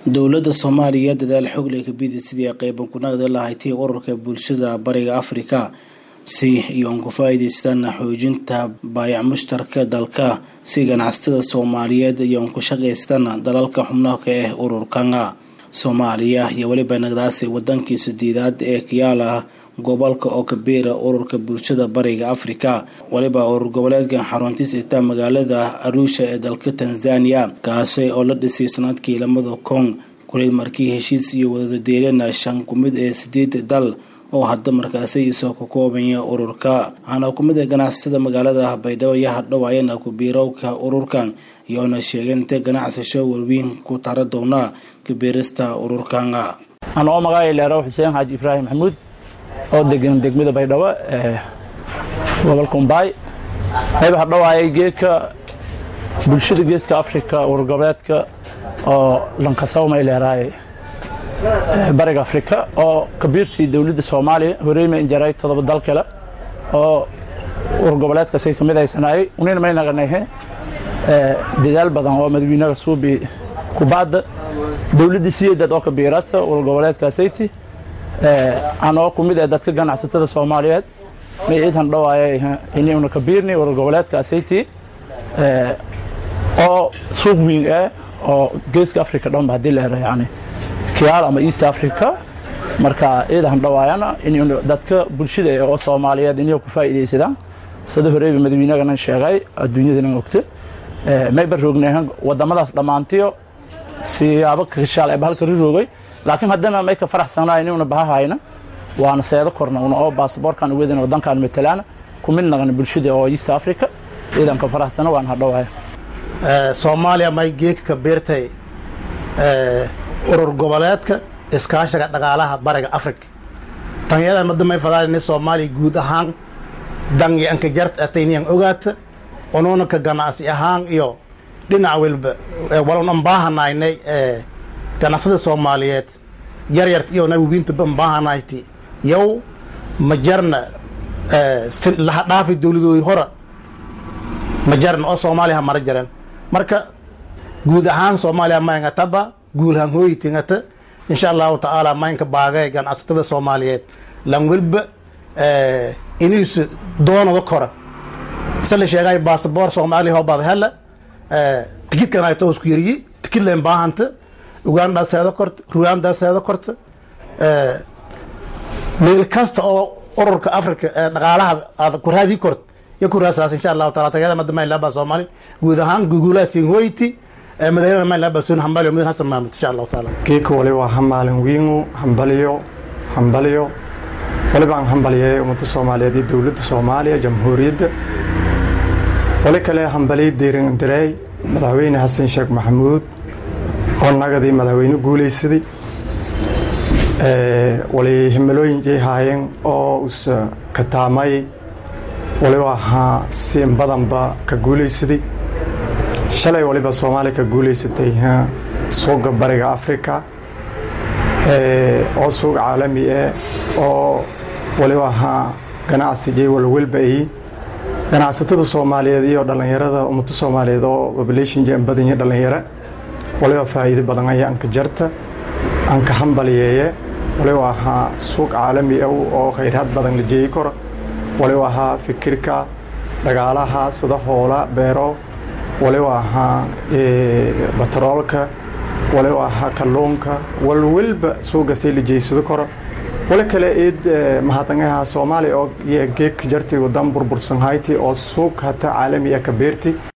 dowladda soomaaliya dadaal xoog leh kabidi sidii qeyban ku naqdi lahayd ururka bulshada bariga afrika si iyo uun ku faa-iideystaan xoojinta baayac mushtarka dalka si ganacsatada soomaaliyeed iyo uun ku shaqaystaan dalalka xubnaha ka ah ururkana soomaaliya iyo weliba nagdaasi wadankii sideedaad ee kiyaala gobolka oo kabiira ururka bulshada bariga afrika weliba urur goboleedkan xaruntiis igtaa magaalada arusha ee dalka tanzania kaasi oo la dhisay sanadkii lamada kun kuleed markii heshiis iyo wadadadeelana shan kumid ee sideed dal oo hadda markaasi isoo ka koobaya ururka waxaana kumid a ganacsatada magaalada baydhabo iyo hadhowaayana kubiirowka ururkan iyoona sheegeen intay ganacsasho walweyn ku tara doonaa kabiirista ururkana anoo magacay leeraw xuseen xaaji ibraahim maxamuud oo degan degmada baydhabo ee gobolka umbaay qayb hadhowaayay geedka bulshada geeska afrika urur goboleedka oo lankasawmay leeraaye bariga afrika oo kabiirtii dowladda soomaaliya horeymay injaray todoba dal kale oo urur goboleedkaasay ka mid aysanaayay unina may naqanahe dadaal badan oo madaxweynaha suubi kubaadda dowladda siyeedad oo kabiirasta urur goboleedkaasayti anoo ku mid ee dadka ganacsatada soomaaliyeed may iidan dhawaaya inuna kabiirni urur goboleedkaasayti oo suuq weyn ah oo geeska africa dhanba haddii la helo yani kiyaal ama east africa marka iidan dhawaayana in dadka bulshada oo soomaaliyeed inay ku faa'iidaysadaan sida horeyba madaxweynahana sheegay adduunyadana ogta may baroognahan wadamadaas dhammaantiyo siyaabo kashaal ee bahalka riroogay laakiin haddana may ka faraxsanaa inuna bahahayna waana seedo korna una oo baasaboorkan uwedan wadankan matalaana ku mid naqan bulshada oo east africa iidan ka faraxsana waan hadhowaaya soomaaliya may geeka ka beertay urur goboleedka iskaashiga dhaqaalaha bariga africa tanyadan madda may fadaan soomaaliya guud ahaan dangi anka jart atayniyan ogaata onuuna ka ganacsi ahaan iyo dhinac walba walon an baahanaynay ganacsada soomaaliyeed yaryart iyo nawibiinta ban baahanayti yow ma jarna laha dhaafi dowladooyi hora ma jarna oo soomaaliya ha mara jaran marka guud ahaan soomaaliya maynga taba guulhan hooyitingata insha allahu tacaala maynka baagay ganacsatada soomaaliyeed lan welba iniisu doonada kora se la sheegay basaboor soomaaliya hoobaad hela tikidkan ay toosku yariyi tikid leen baahanta uganda seedo korta ruanda seedo korta meel kasta oo ururka africa ee dhaqaalaha aad ku raadii kort iyo ku raasaas insha allahu taala tagada madda mayn laabaa soomaali guud ahaan guguulaa siin hoyti madaxweynaha mayn laabaa sun hambaliyo mudin hasan maamud insha allahu taala geeka wali waa hamaalin wiingu hambaliyo hambaliyo waliba aan hambaliyay ummadda soomaaliyeed iyo dowladda soomaaliya jamhuuriyadda wali kale hambaliyo diirin direey madaxweyne xasan sheekh maxamuud oo nagadii madaxweyne guulaysaday wali himilooyin jay haayeen oo usa kataamay waliba ahaa siin badanba ka guulaysaday shalay waliba soomaaliya ka guulaysatay suuqa bariga africa oo suuq caalami ah oo waliba ahaa ganacsi jay walwalba ay ganacsatada soomaaliyeed iyo dhallinyarada ummadda soomaaliyeed oo population jay badan iyo dhallinyaro waliba faa'iido badan ayaa anka jarta anka hambaliyeeye waliba ahaa suuq caalami ah oo khayraad badan la jeeyi karo waliba ahaa fikirka dhagaalaha sida hoola beero waliba ahaa batroolka waliba ahaa kalluunka walwalba suugasay la jeeysado karo wali kale eed mahadnagaha soomaaliya oo geegka jartay wadan burbursan hayti oo suuq hata caalami ah ka beertay